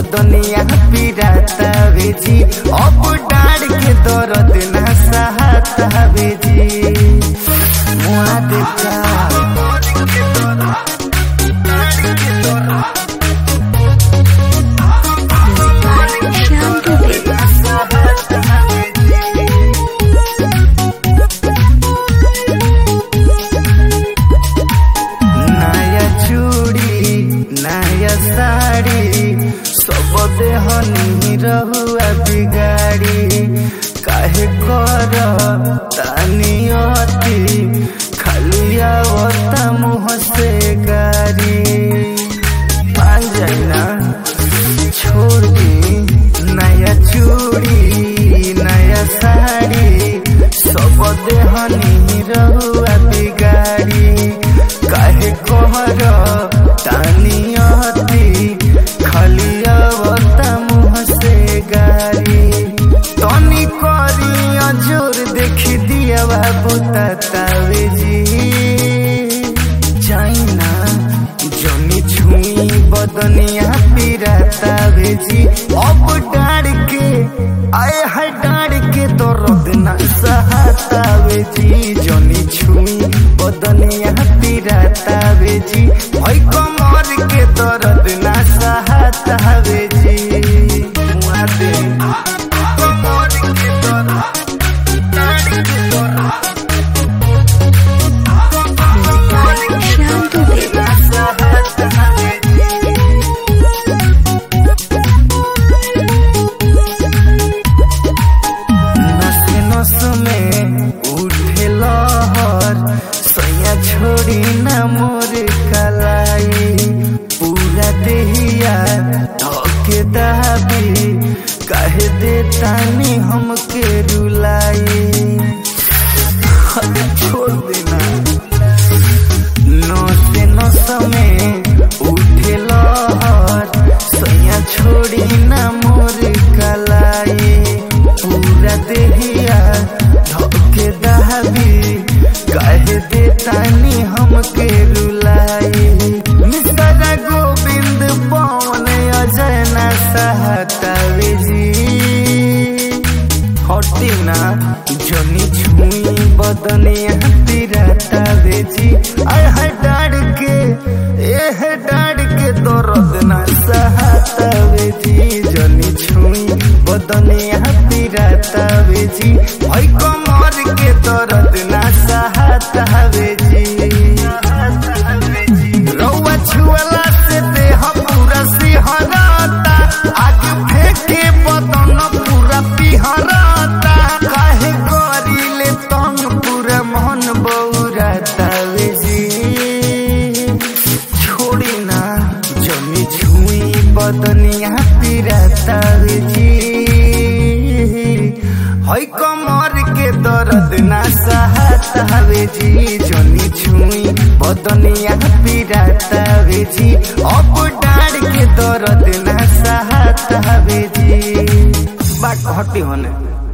बदनिया पिराता बेजी अब डाड़ के दर्द ना सहता बेजी मुआ देता Shyam Dubey. नया चूड़ी नया साड़ी सब देहनी रहुआ बिगाड़ी काहे कर तानी अति खाली आवता मुँह से गारी मान जाइना छोड़ दी नया चूड़ी नया साड़ी सब देहनी रहुआ बिगाड़ी काहे कहर तानी अति खाली अवता मुँह से गारी तनी करी अजोर देखी दिया बाबू तावे जी चाइना जनी छुई बदनिया पिराता बेजी अब डाड़ के आए है डाड़ के दर्द ना सहता बेजी जनी छुई बदनिया पिराता बेजी ओइ कमर के दर्द ना सहता बेजी मुआ दे कमर के दर्द डाड़ के दर्द Shyam Dubey. नस नस में उठे लहर सैया छोड़ी न मोर कलाई पूरा देहिया धोके दाबी कहे दे तानी हमके रुलाई अरे छोड़ देना नस नस में उठे लहर सैया छोड़ी न मोर कलाई पूरा देहिया धोके दहबी कहे दे तानी हमके रुलाई मिसरा गोविंद पवन अजय न सहतावे जी हटी ना जनी छुई बदनिया तिराता बेजी आय है डाड़ के ए है डाड़ के दर्द ना सहता बेजी जनी छुई बदनिया तिराता बेजी ओइ कमर के दर्द ना सहता बेजी रौआ छुअला से देह पूरा सिहरता आज फेंके बदन पूरा पिहरता काहे करिले तंग पूरा मन बौराता बेजी छोड़ी ना जमी छुई बदनिया पिराता बेजी है कमर के दर्द ना सहता बेजी जनी छुई बदनिया पिराता बेजी अब डाड़ के दर्द ना सहता बेजी बात हटी होने